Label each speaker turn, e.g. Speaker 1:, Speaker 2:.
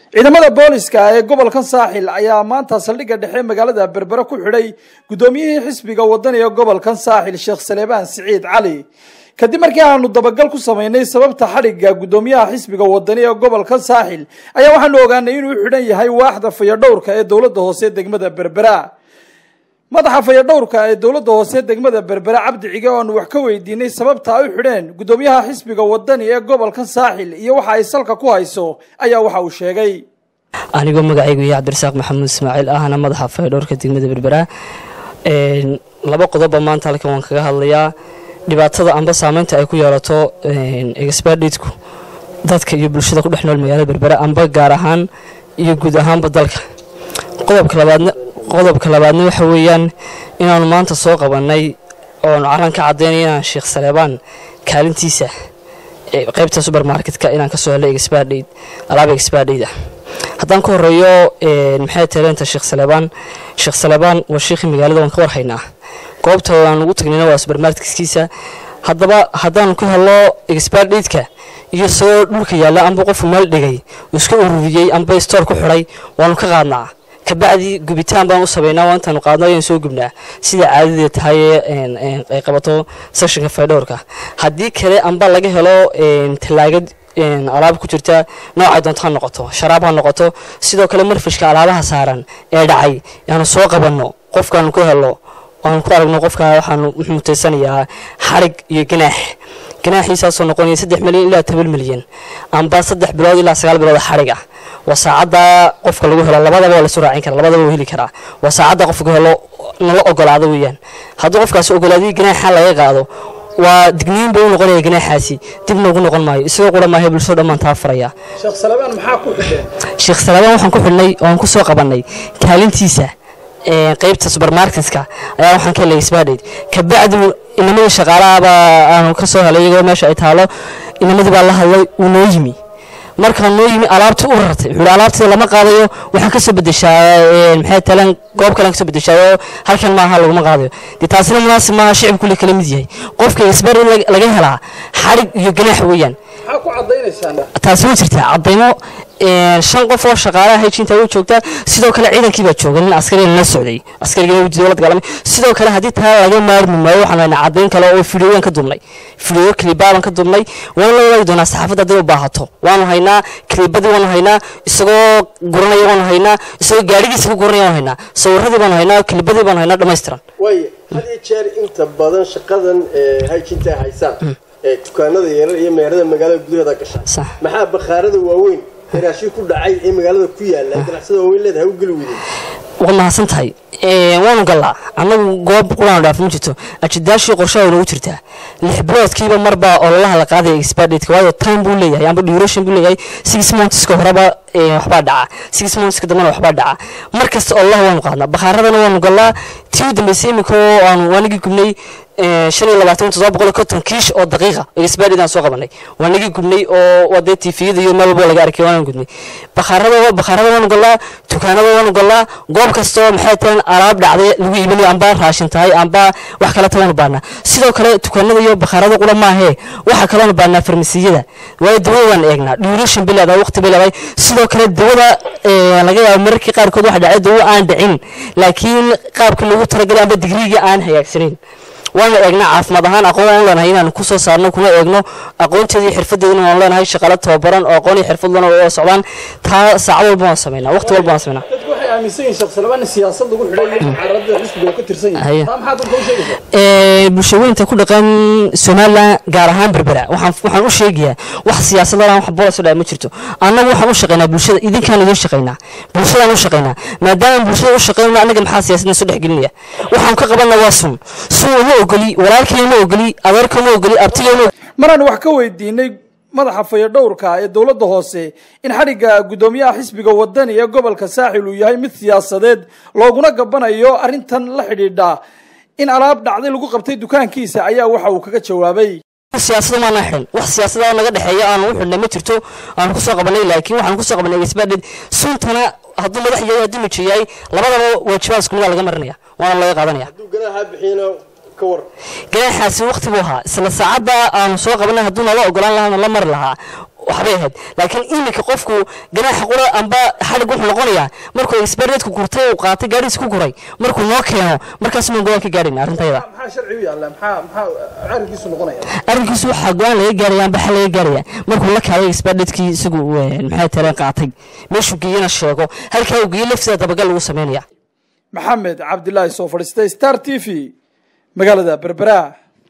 Speaker 1: ciidamada booliska ee gobolkan saaxil ayaa maanta saldhigga dhexe magaalada berbere ku xidhay guddoomiyihii xisbiga wadaniga gobolkan saaxil sheekh saleebaan siciid cali kadib markii aanu dabagal ku samaynay sababta xadhigga guddoomiyaha xisbiga wadani ee gobolkan saaxil ayaa waxaanu ogaanay inuu xidhan yahay waaxda fayadhowrka ee dowladda hoose degmada berbera madaxa fayadhowrka ee dowladda hoose degmada berbera cabdi cige oo aanu wax ka weydiinay sababta ay u xidheen guddoomiyaha xisbiga wadani ee gobolkan saaxil iyo waxa ay salka ku hayso ayaa waxa uu sheegay
Speaker 2: anigoo magacaygu iyo cabdirasaaq maxamuud ismaaciil ahna madaxa fayadhowrka degmada berbera laba qodobba maanta halkan waan kaga hadlayaa dhibaatada amba saameynta ay ku yeelato exbaditku dadka iyo bulshada ku dhex nool magaalada berbera amba gaar ahaan iyo guud ahaanba dalka qodobka labaadna qodobka labaadna waxa weeyaan inaanu maanta soo qabannay oonu carran ka caddaynay inaan sheekh saleebaan kaalintiisa qaybta subermarketka inaan kasoo helay exbadhayd alaaba exbadhayd ah haddaan ka horeeyo maxay taleenta sheekh saleebaan sheekh saleebaan waa sheekhii magaalada waan ka warhaynaa goobta aan ugu tagnayna waa subermarketkiisa haddaba haddaanu ka helno exbadhaydka iyo isagoo dhulka yaalla amba qofku meel dhigay uu iska ururiyey amba stoor ku xidhay waanu ka qaadnaa kabacdi gubitaan baan u sameynaa waa intaanu qaadno ayaan soo gubnaa sida caadadee tahay ay qabato sessionka faydhowrka haddii kale amba laga helo tallaagad alaab ku jirta noocay doonto ha noqoto sharaab ha noqoto sidoo kale marfishka alaabaha saaran ee dhacay yaanu soo qabanno qofkaanu ka helo aanu ku aragno qofka waxaanu wuxuu mutaysanayaa xarig iyo ganaax ganaaxiisaasoo noqonaya saddex milyan ilaa toban milyan amba saddex bilood ilaa sagaal bilood xarig ah waa saacadda qofka lagu helo labadaba waa lasu raacin kara labadaba waa heli karaa waa saacadda qofka helo nala ogolaado weeyaan hadduu qofkaasi ogolaadii ganaaxa laga qaado waa digniin buu u noqonaya ganaaxaasi dib noogu noqon maayo isagoo qura maahay bulshada dhammaan taa faraya
Speaker 1: sheekh salebaan maxaa ku xidheen
Speaker 2: sheekh salebaan waxaan ku xidhnay oo aan ku soo qabannay kaalintiisa qaybta subermarketka ayaa waxaan ka helay sbadhayd kabacdi inamadii shaqaalahabaa aanu ka soo helay iyagoo meesha ay taalo inamadii baa la hadlay wuu noo yimi markaa noo yimi alaabtii u rartay wuxuu alaabtii lama qaadayo waxaan kasoo bedeshaa maxay taleen goob kalean kasoo bedeshaayo halkan maaha laguma qaadayo dee taasina munaasib maaha shicib kule kala mid yahay qofka isbar laga helaa xarig iyo ganaax weeyaan
Speaker 1: maxaa ku cadaynaysaan
Speaker 2: taasi way jirtaa cadaymo shan qof oo shaqaalaha hejinta way joogtaa sidoo kale ciidankii baa jooga nin askariga la socday askarigina wuu dowlad galamay sidoo kale haddii taa laga maarmi maayo waxaan haynaa cadayn kale oo fideoyan ka dubnay fideo kilibaaban ka dubnay waana la wadaagi doonaa saxaafadda hadday u baahato waanu haynaa kilibadii waanu haynaa isagoo guranaya waanu haynaa isagoo gaadhigiisa ku guranaya waanu haynaa sawiradii baanu haynaa kilibadii baanu haynaa dhammaystiran
Speaker 3: waay had iyo jeer inta badan shaqadan hajinta ay haysaan ee dukaanada yarar iyo meerada magaalada gudaheeda gasha
Speaker 2: Sax.
Speaker 3: maxaa bakhaarada waaweyn ee raashin ku dhacay ee magaalada ku yaala ee ganacsada waaweyn leedahay u geli weydeen
Speaker 2: waad mahadsan tahay waanu gallaa annagu goob qulaanu dhaaf ma jirto ajidaashii qorshaha noogu jirtaa lix biloodkiiba marbaa ololaha la qaadaya expadate waayo time buu leeyahay amba duration buu leeyahay six monthska horeba eh, waxbaa dhaca six monthska dambena waxbaa dhaca mar kasta ololaha waanu qaadnaa bakhaaradana waanu gallaa tii u dambeysay iminka oo aanu waanigi gubnay eh, shan iyo labaatan toddoba boqol iyo konton kiish oo daqiiqa expadate aan soo qabanay waanigi gubnay oo waa dee tifiyada iyo meel walba laga arkay waanaan gudnay bakhaarada bakhaarada waanu gallaa dukaanada waanu gallaa goob kasta oo maxay tahay alaab dhacday lagu iibinayo amba raashin tahay amba wax kale tawaanu baanaa sidoo kale dukaanada iyo bakhaarada qura maahee waxa kaloonu baanaa farmasiyada waayo dawada waan eegnaa duration bay leedahay waqti bay leedahay sidoo kale dawada eh, laga yaabo mararkii qaarkood waxa dhacay dawo aan dhicin laakiin qaabka lagu talagalay amba digriigii aan hagaagsanayn waana eegnaa caafimaad ahaan aqoon waan leenahay inaan kusoo saarno kuna eegno aqoonteeda iyo xirfadeedana waan leenahay shaqaale tababaran oo aqoon iyo xirfad lana oo socdaan taa saacad walba waan sameynaa waqti walba waan sameynaa
Speaker 1: dadku waxay aaminsan yihiin sheekh salebaan in siyaasad lagu xidhay iyo carada xisbiga uu ka tirsan yahay
Speaker 2: Haya.
Speaker 1: taa maxaa dadka u sheegaysaa
Speaker 2: Ee, bulshooyinka ku dhaqan somalilan gaar ahaan berbera waxaan waxaan u sheegayaa wax siyaasadana wax bolos dhaa ma jirto annagu waxaan u shaqaynaa bulshada idinkaan idin shaqaynaa bulshadaan u shaqaynaa maadaama bulshada u shaqaynayno annaga maxaa siyaasadna soo dhexgelinaya waxaan ka qabanna waa sun sun uma ogoli walaalkay ma ogoli adeerka ma ogoli abtiga ma ogoli
Speaker 1: maraan wax ka weydiinay madaxa fayadhowrka ee dowladda hoose in xadhigga guddoomiyaha xisbiga wadani ee gobolka saaxil uu yahay mid siyaasadeed looguna gabanayo arrintan la xidhiidha in alaab dhacday lagu qabtay dukaankiisa ayaa waxa uu kaga jawaabay
Speaker 2: siyaasada maana xidhan wax siyaasada naga dhexeeya aanu u xidhnay ma jirto aanu kusoo qabanay laakiin waxaan kusoo qabanay expaded suntana hadduu madax yahay hadduu mijo yahay labadaba waajibaad isku mida laga marinaya waana laga qaadanaya
Speaker 3: hadduu ganaaxa bixiyana ka war
Speaker 2: ganaaxaasi waqti buu ahaa isla saacadda aanu soo qabanay hadduu nala ogolaan lahaa nala mari lahaa waxbay ahayd laakiin iminka qofku ganaaxa qura amba xadhig wuxuu noqonayaa markuu expertku kurtay uu qaatay gaadhiis ku kuray markuu noo keeno markaas maan go-aan ka gaadhayna arrintayda
Speaker 1: maxaa sharci u yaalla maxaa maxaa arrinkiisu noqonaya
Speaker 2: arrinkiisu waxaa go-aan laga gaaraya amba xal laga gaaraya markuu la kaalay expertkii isagu maxay tareen qaatay meeshuu geeyana sheego halkaa uu geeyey laftiisa dabagal lagu sameynaya
Speaker 1: maxamed cabdilaahi soo fadhiistay star t v magaalada berbera